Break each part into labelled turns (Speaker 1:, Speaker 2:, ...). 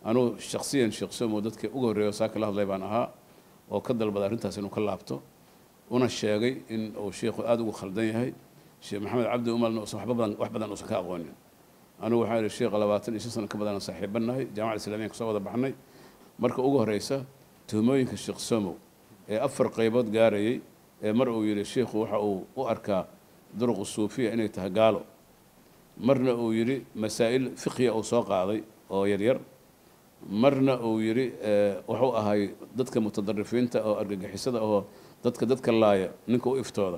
Speaker 1: anugu shaksiyan sheekh somo dadkii ugu horreeya oo saa kala hadlay baan ahaa oo ka dalbada arrintaas inuu ka laabto una sheegay in uu sheikhu aada ugu khaldan yahay sheekh maxamed cabdi umalna uusan waxba badan wax badan uusan ka aqoonin anigu waxaan idhi sheekha labaatan iyo shan sano ka badan aan saaxiibanahay jaamacada islamiya kasoo wada baxnay marka ugu horeysa tuhmooyinka sheekh somow ee afar qaybood gaarayay ee mar uu yidhi sheikhu waxa uu u arkaa duruqu suufiya inay tahay gaalo marna uu yidhi masaa'il fiqhiya uu soo qaaday oo yaryar marna uu yidhi wuxuu ahay dadka mutadarifiinta oo argagixisada oo dadka dadka laaya ninka u iftooda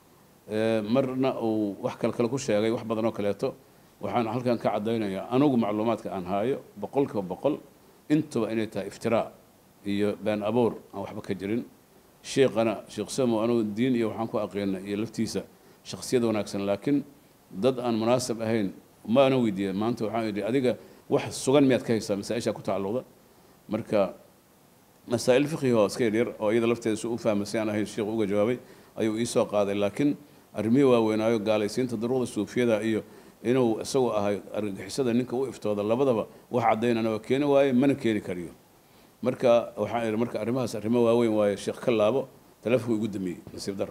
Speaker 1: marna uu wax kale kale ku sheegay wax badan oo kaleeto waxaan halkan ka caddaynayaa anugu macluumaadka aan haayo boqolkiiba boqol intuba inay tahay iftiraa iyo been abuur aan waxba ka jirin sheekhana sheekh samo anugu diin iyo waxaan ku aqiina iyo laftiisa shaksiyad wanaagsan laakiin dad aan munaasab ahayn ma ana weydiiyey maanta waxaan idhi adiga wax sugan miyaad ka haysaa masaa-ishaa ku tacalluqda marka masaa'il fiqhi oo iska yaryar oo iyada lafteeda si u fahmay si aan ahayn sheekhu uga jawaabay ayuu iisoo qaaday laakiin arrimihii waaweynaayo gaalaysiinta duruqda suufiyada iyo inuu isagu ahay argagixisada ninka u iftooda labadaba wax caddaynana waa keeni waaye mana keeni kariyo marka waxaan idhi marka arrimahaas arrimo waaweyn waaye sheekh ka laabo taleefonka igu damiyey nasiib darro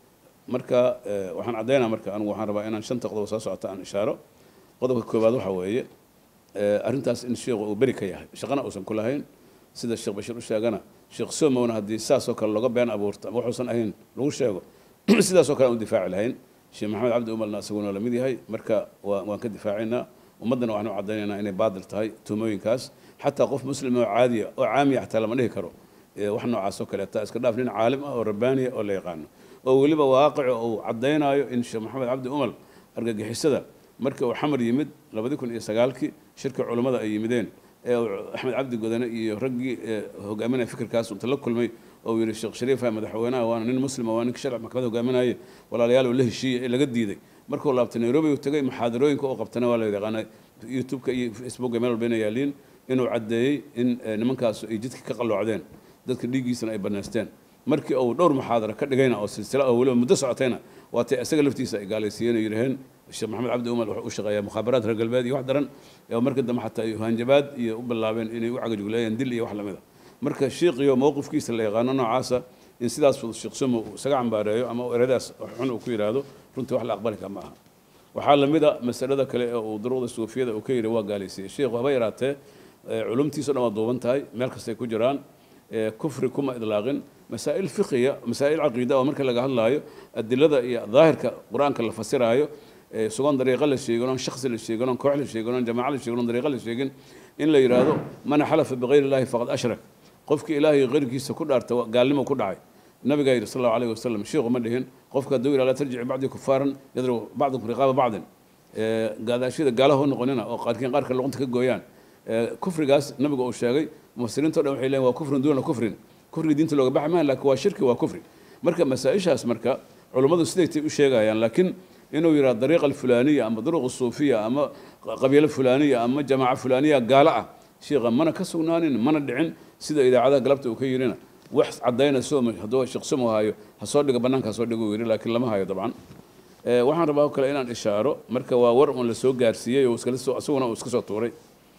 Speaker 1: marka waxaan caddaynaa marka anigu waxaan rabaa inaan shanta qodob soo socota aan ishaaro qodobka koowaad waxa weeye arrintaas in sheekhu uu beri ka yahay shaqana uusan ku lahayn sida sheekh bashiir u sheegana sheekh somowna haddii saasoo kale looga been abuurto ama waxuusan ahayn lagu sheego sidaasoo kale aan u difaaci lahayn sheekh maxamed cabdi umalna isaguna la mid yahay marka waan ka difaacaynaa ummaddana waxaan u caddaynaynaa inay baadil tahay tuhmooyinkaas xataa qof muslim oo caadiya oo caamiya xataa lama dhihi karo wax noocaas oo kaleeta iska dhaaf nin caalim ah oo rabbaaniya oo la yaqaano oo weliba waaqico uu caddaynaayo in sheekh maxamed cabdi umal argagixisada markii uu xamar yimid labadi kun iyo sagaalkii shirka culummada ay yimideen ee axmed cabdi godane iyo raggii hogaaminaya fikirkaas inta la kulmay oo yidhi sheekh shariifa madaxweynaha waana nin muslima waa ninka sharci maxkamad hogaaminaya walaalayaal oo la heshiiyey ee laga diiday markuu laabtay nairobi uu tagay muxaadarooyinka oo qabtana waa la yaqaana youtube-ka iyo facebooka meel walba inay yaaliin inuu caddeeyey in nimankaas ay jidka ka qalloocdeen dadka dhiiggiisana ay banaysteen markii uu dhowr muxaadara ka dhigayna oo silsila oo weliba muddo socotayna waatay isaga laftiisa ay gaalaysiiyeen oo yidhaheen sheekh maxamed cabdi umar wuxuu u shaqeeyaa mukhaabaraad reer galbeed iyo wax daran oo markii dambe xataa ay hanjabaad iyo u bilaabeen inay u cagajugleeyeen dil iyo wax lamida marka shiiqiyo mowqifkiisa la yaqaano noocaasa in sidaas sheekh sumo uu isaga cambaareeyo ama eradaas xun uu ku yidhaahdo runtii wax la aqbali kara ma aha waxaa lamid a masalada kale ee uu duruqda suufiyada uu ka yidhi waa gaalaysiiyey sheekhu haba yaraatee culumtiisa o dhan waa duuban tahay meel kastay ku jiraan kufri kuma idlaaqin masaa'il fiqiya masaa'il caqiida oo marka laga hadlaayo adilada iyo daahirka qur-aanka la fasiraayo sugan dariiqo la sheegin oon shaksi la sheegin oon koox la sheegin oon jamaaco la sheegin oon dariiqo la sheegin in la yidhaahdo man xalafa bikayri illahi faqad ashrak qofkii ilaahay keyrkiisa ku dhaarta gaalnimo ku dhacay nabigaa yidhi sal allahu alayhi wasalam sheekhu ma dhihin qofka hadduu yidhahdo laa tarjici bacdi kufaaran yadribu bacdukum riqaaba bacdin gaadaashida gaalaha u noqonina oo qaarkiin qaarka luqunta ka gooyaan kufrigaas nabiga uu sheegay mufasiriinto dhan waxay leeyihin waa kufrun duuna kufrin kufriga diinta looga baxi maaha laakiin waa shirki waa kufri marka masaa-ishaas marka culummadu sidaytay u sheegayaan laakiin inuu yidhahdo dariiqa alfulaaniya ama duruq suufiya ama qabiilo fulaaniya ama jamaaca fulaaniya gaalo ah sheekha mana ka sugnaanin mana dhicin sida idaacadaha galabta uu ka yidhina wax caddayna soom hadduu sheekh somo hayo ha soo dhigo bannaanka ha soo dhigo yidhi laakiin lama hayo dabcan waxaan rabaa kale inaan ishaaro marka waa war un la soo gaarsiiyey oo isaguna uu iska soo tuuray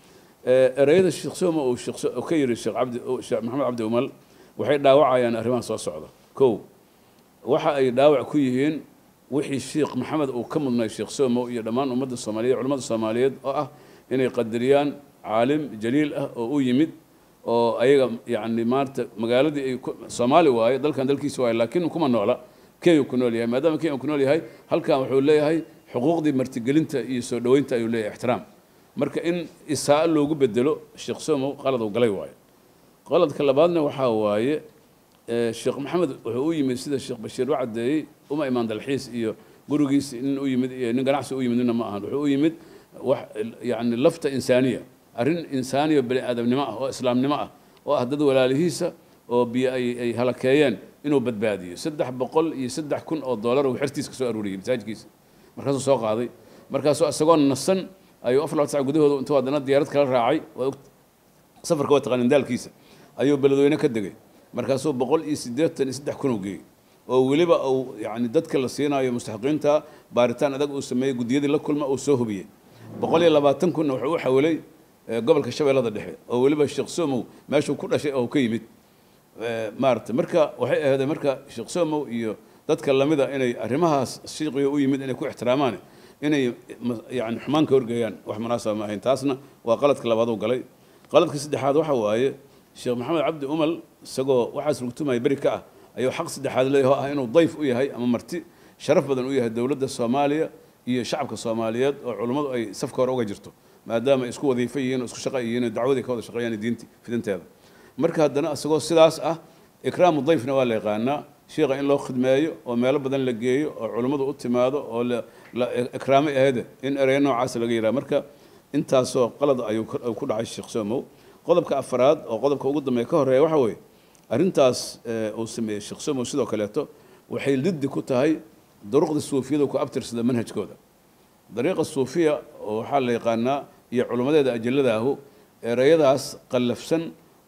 Speaker 1: ereyada sheekh somo uu ka yidhi sheekh cabdi sheekh maxamed cabdi umal waxay dhaawacayaan arrimaha soo socda kow waxa ay dhaawac ku yihiin wixii sheekh maxamed uu ka mudnay sheekh somo iyo dhammaan ummadda soomaaliyeed culimmada soomaaliyeed oo ah inay qadariyaan caalim jaliil ah oo u yimid oo ayaga yacni maanta magaaladii ay soomaali waaye dalkan dalkiisa waaye laakiin kuma noola kenya ku nool yahay maadaama kenya ku nool yahay halkan wuxuu leeyahay xuquuqdii martigelinta iyo soo dhoweynta ayuu leeyahay ixtiraam marka in isaa loogu bedelo sheekh somo qalad uu galay waaye qaladka labaadna waxaa waaye sheekh maxamed wuxuu u yimid sida sheekh bashiir u caddeeyey uma imaan dalxiis iyo gurigiis nin u yimid iyo nin ganacsi u yimid nina ma ahan wuxuu u yimid wax yani lafta insaaniya arrin insaaniya bani aadamnimo ah oo islaamnimo ah oo ah dad walaalihiisa oo biyo ay ay halakeeyeen inuu badbaadiyo saddex boqol iyo saddex kun oo doolar uu xertiisa ka soo aruuriyey masaajidkiisa markaasuu soo qaaday markaasuu isagoo nasan ayuu afar laba sac gudahooda intuu haddana diyaarad kala raacay safarka waa taqaanin daalkiisa ayuu beledweyne ka degay markaasuu boqol iyo siddeetan iyo saddex kun u geeyey oo weliba uu yani dadka la siinayo mustaxiqiinta baaritaan adag uu sameeyey guddiyadii la kulma uu soo hubiyey boqol iyo labaatan kunna wuxuu u xawilay gobolka shabeellada dhexe oo weliba sheekh somow meeshuu ku dhashay oo ka yimid maarata marka waxay ahayd marka sheekh somow iyo dadka lamida inay arrimahaas shiiqiga u yimid inay ku ixtiraamaan inay yani xumaan ka horgeeyaan wax munaasaba ma ahayn taasna waa qaladka labaad uu galay qaladka saddexaad waxa waaye sheekh maxamed cabdi umal isagoo waxaas rugtumaya beri ka ah ayuu xaq saddexaad leeyahay oo ah inuu dayf u yahay ama marti sharaf badan u yahay dowladda soomaaliya iyo shacabka soomaaliyeed oo culummadu ay safka hore uga jirto maadaama ay isku wadiifo yihiin oo isku shaqa yihiin oo dacwadii ka wada shaqeeyaan diinti fidinteeda marka haddana isagoo sidaas ah ikraamu dayfna waa la yaqaanaa sheekha in loo khidmeeyo oo meelo badan la geeyo oo culummadu u timaado oo la ikraamo ahayde in ereyo noocaas laga yidhaha marka intaasoo qalad ayuu ku dhacay sheekh somow qodobka afaraad oo qodobka ugu dambeeya ka horeeya waxa weeye arrintaas uu sameeyey sheekh somow sidoo kaleeto waxay liddi ku tahay duruqda suufiyada ku abtirsada manhajkooda dariiqa suufiya oo waxaa la yaqaanaa iyo culimmadeeda ajaladaahu ereyadaas qallafsan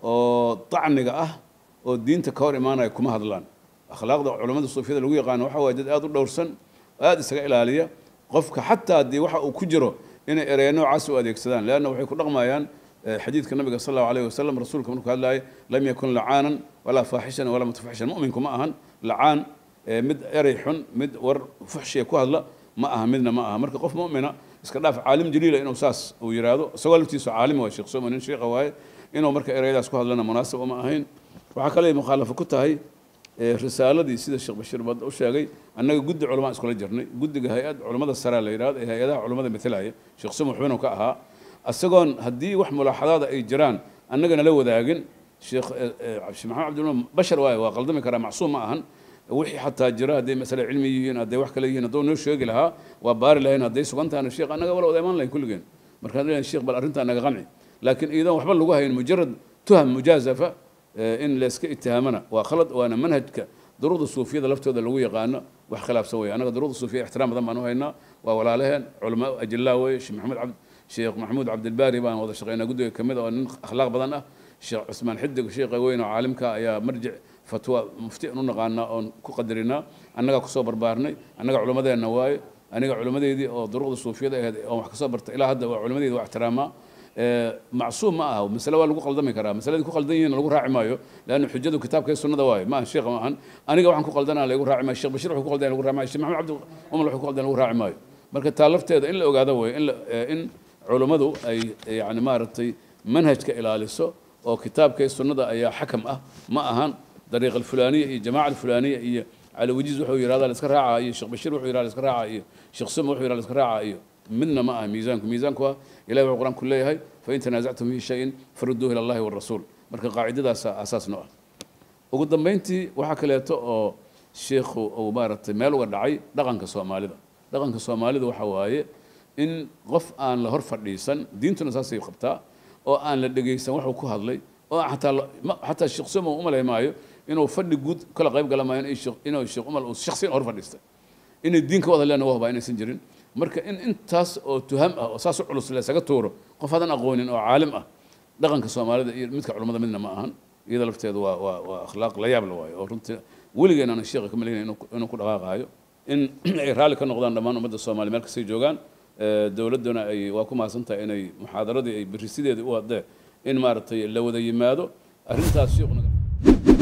Speaker 1: oo dacniga ah oo diinta ka hor imaanaya kuma hadlaan akhlaaqda culimmada suufiyada lagu yaqaano waxa waye dad aada u dhowrsan aada isaga ilaaliya qofka xataa haddii waxa uu ku jiro inay ereya noocaas u adeegsadaan leanna waxay ku dhaqmayaan xadiidka nabiga sal allahu alayh wasalam rasuulka markuu hadlayay lam yakun lacaanan walaa faaxishan walaa mutafaxishan mu'minku ma ahan lacaan mid erey xun mid war fuxshiya ku hadla ma aha midna ma aha marka qof mu'mina iska dhaaf caalim jaliila inuu saas uu yidhaahdo isagoo laftiisu caalim waa sheekh somo nin sheekha waaye inuu marka ereyadaas ku hadlana munaasab uma ahayn waxaa kale mukhaalafo ku tahay risaaladii sida sheekh bashiir bad u sheegay annaga guddi culamaa iskula jirnay guddiga hay-ad culammada saraa la yidhahdo ee hay-adaha culammada matalaya sheekh somo xubinu ka ahaa isagoon haddii wax mulaaxadaada ay jiraan annagana la wadaagin sheekh sheekh maxamed cabdillah bashar waaye waa qaldami karaa macsuum ma ahan wixii xataa jira hadday masale cilmi yihiin hadday wax kale yihiin hadduu noo sheegi lahaa waa baari lahayn hadday sugan tahana sheekh annaga wala wada imaan lahayn kulligeen markaan leeyahay sheekh bal arrintaa naga qanci laakiin iidan waxba lagu hayn mujarad tuham mujaazafa in layska itihaamana waa khalad waana manhajka duruqda suufiyada laftooda lagu yaqaano wax khilaafsan weeye annaga duruqda suufiya ixtiraam badan baan u haynaa waa walaalaheen culamaa ajillaa weeye sheekh maxamed cabd sheekh maxamuud cabdilbaari baan wada shaqeynaa guddiga ka mid oo nin akhlaaq badan ah sheekh cusmaan xidig sheekha weyn oo caalimka ayaa marjic fatwa mufti aan u naqaanaa oon ku qadarinaa annagaa kusoo barbaarnay annaga culimmadeenna waaye aniga culimmadeydii oo duruqda suufiyada ahayd oon wax kasoo bartay ilaa hadda waa culimmadeedi waa ixtiraamaa macsuum ma aha masale waa lagu qaldami karaa masaladii ku qaldan yihiin lagu raaci maayo leanna xujadu kitaabka sunnada waaye ma aha sheekha ma ahan aniga waxaan ku qaldanaa lagu raaci maayo sheekh bashir wuxuu ku qaldan lagu raaci maayo sheekh maxamed cabdi umar wuxuu ku qaldan lagu raaci maayo marka taa lafteeda in la ogaado weeye in in culummadu ay yani maaragtay manhajka ilaaliso oo kitaabka sunnada ayaa xakam ah ma ahan dariiq alfulaaniya iyo jamaaca alfulaaniya iyo cali wajiiz wuxuu yidhahdaa la iska raacaa iyo sheekh bashiir wuxuu yidhahdaa la iska raacaa iyo sheekh suma wuxuu yidhahdaa la iska raacaa iyo midna ma aha miisaanku miisaanku waa ilahi wuxuu qur-aanku leeyahay fain tanaasactum fi shayin farudduuhu ila allahi warasuul marka qaacidadaas asaas noo ah ugu dambayntii waxaa kaleeto oo sheikhu uu maaragtay meel uga dhacay dhaqanka soomaalida dhaqanka soomaalida waxa waaye in qof aan la hor fadhiisan diintuna saasay qabtaa oo aan la dhegaysan waxuu ku hadlay oo xataa xataa sheekh somo u malay maayo inuu fadhi guud kala qayb gala maayo inuu sheekh umal uu shakhsiyan hor fadhiistay inay diin ka wada leena waa hubaa inaysan jirin marka in intaas oo tuham ah oo saas u culus laysaga tuuro qof hadan aqoonin oo caalim ah dhaqanka soomaalida iyo midka culummada midna ma ahan iyada lafteedu waa waa waa akhlaaq la yaab la waayo oo runtii weligeen aanan sheekha ka malaynay inuu ku dhaqaaqaayo in ay raalli ka noqdaan dhammaan ummadda soomaaliya meel kastay joogaan dowladduna ay waa ku mahadsan tahay inay muxaadaradii ay berisideedii u hadee in maaragtay la wada yimaado arrintaas sheekuna